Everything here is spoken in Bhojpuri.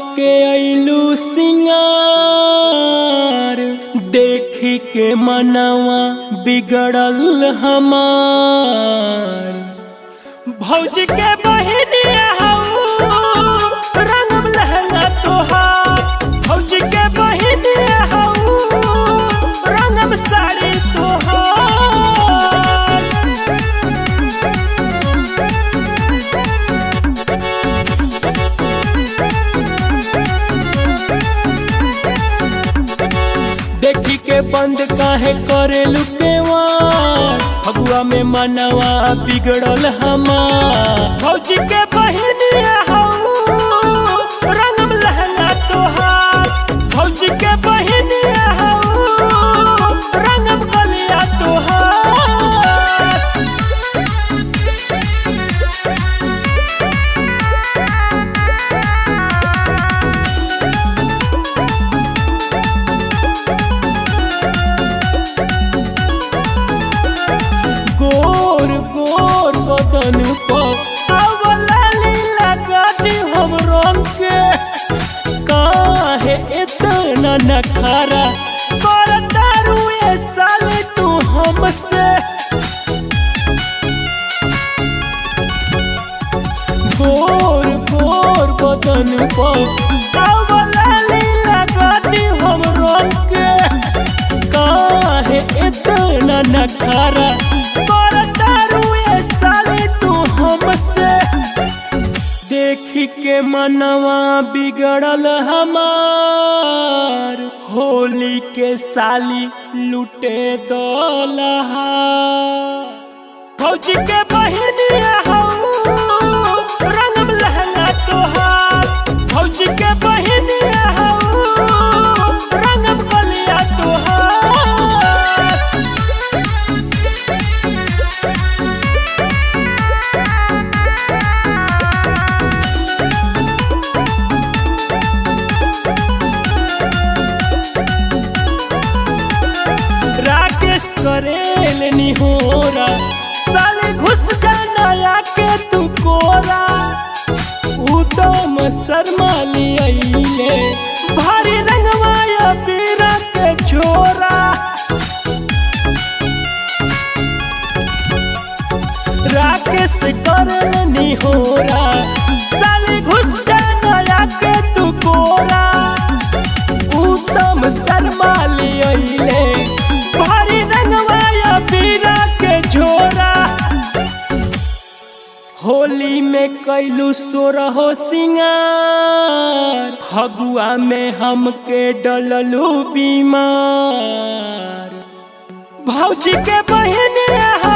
के अइलू सिंगार देख के मनवा बिगड़ल हमार भौजी के बहिनिया हऊ रंगम लहंगा तोहार भौजी के बहिनिया हऊ रंगम साड़ी तोहार देखी के बंद काहे करे लुकेवा फगुआ में मनवा बिगड़ल हमार फौजी के बहिनिया हऊ रंगम लहंगा तोहार फौजी के बहिनिया हऊ रंगम गलिया तोहार गोर गोर बदन पर अवला लीला गाड़ी हम रंग के काहे इतना नखारा करता रुए साले तू हमसे गोर गोर बदन पर अवला लीला गाड़ी हम रंग के काहे इतना नखारा करता रुए साले तू हमसे देखी के मनवा बिगड़ल हमार होली के साली लुटे दलहा फौजी के बहिनिया हऊ रंगम लहंगा तोहार फौजी के बहिनिया हऊ रंगम गलिया तोहार राकेश करेल निहोरा साले घुस जाना के तू कोरा उदम शर्मा लिये भारी रंगवाया पीरा के छोरा राकेश करेल निहोरा साले घुस जाना के तू कोरा उत्तम शर्मा लिये भारी रंगवाया पीरा के झोरा होली में कैलू सोरहो सिंगार फगुआ में हमके डललू बीमार भौजी के बहिनिया